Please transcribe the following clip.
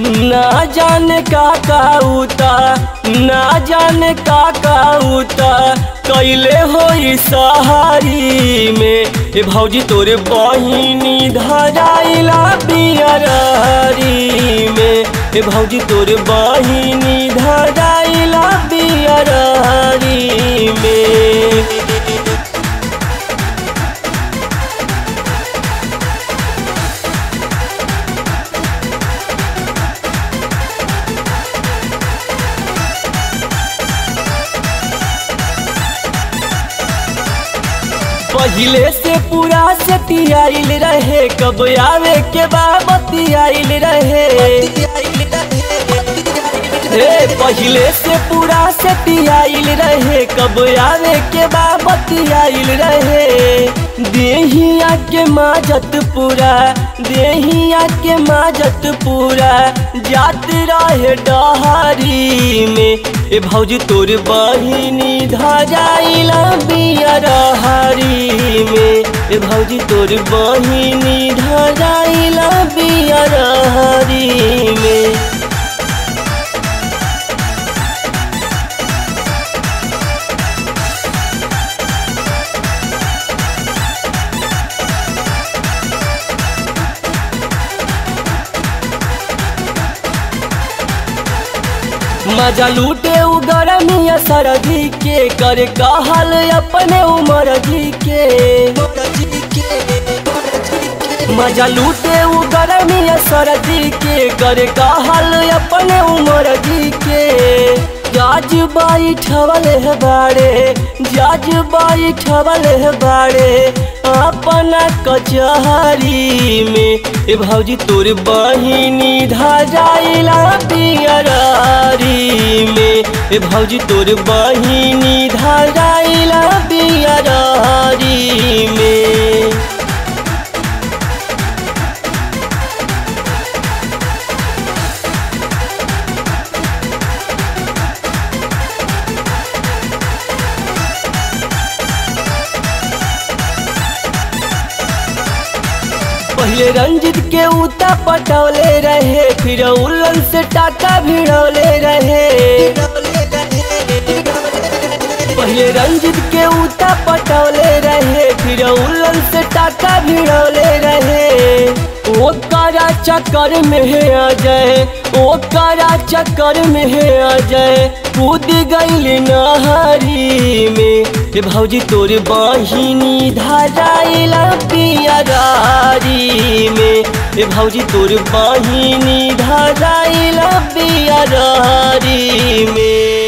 ना जाने का काउता ना जाने का काउता कैले हो सहारी में ए भौजी तोरे बहिनी धराइला बियरारी में ए भौजी तोरे बहिनी धराइला बियरारी में पहिले से पूरा सेटियाइल रहे कब आवे के बाबती आइल रहे हे पहिले से पूरा सेटियाइल रहे कब आवे के बाबती आइल रहे देहिया के माजत पूरा देहिया के माजत पूरा जात रहे डहारी में ए भौजी तोर बहिनी धराइला बियरहारी में ए भौजी तोर बहिनी धराइला बियरहारी में मजा लूटे उ गरमिया सरदी के करे कहल अपने उमर जी के मजा लूटे उ गरमिया सरदी के करे कहल अपने उमर जी के जाज बाई ठवल है बाड़े जाज बाई ठवल है बाड़े अपना कचहरी में ए भौजी तोर बहिनी धराइला बियरारी में ए भौजी तोर बहिनी धराइला बियरारी में पहले रंजित के उता पटौले रहे फिर उलन से टाका भिड़ौले रहे पहले रंजित के उता पटौले रहे फिर उलन से टाका भिड़ौले रहे ओ करा चक्कर में है अजय ओ करा चक्कर में है अजय कूद गईल नहरी में ए भौजी तोर बहिनी धराइला पियरारी में ए भौजी तोर बहिनी धराइला पियरारी में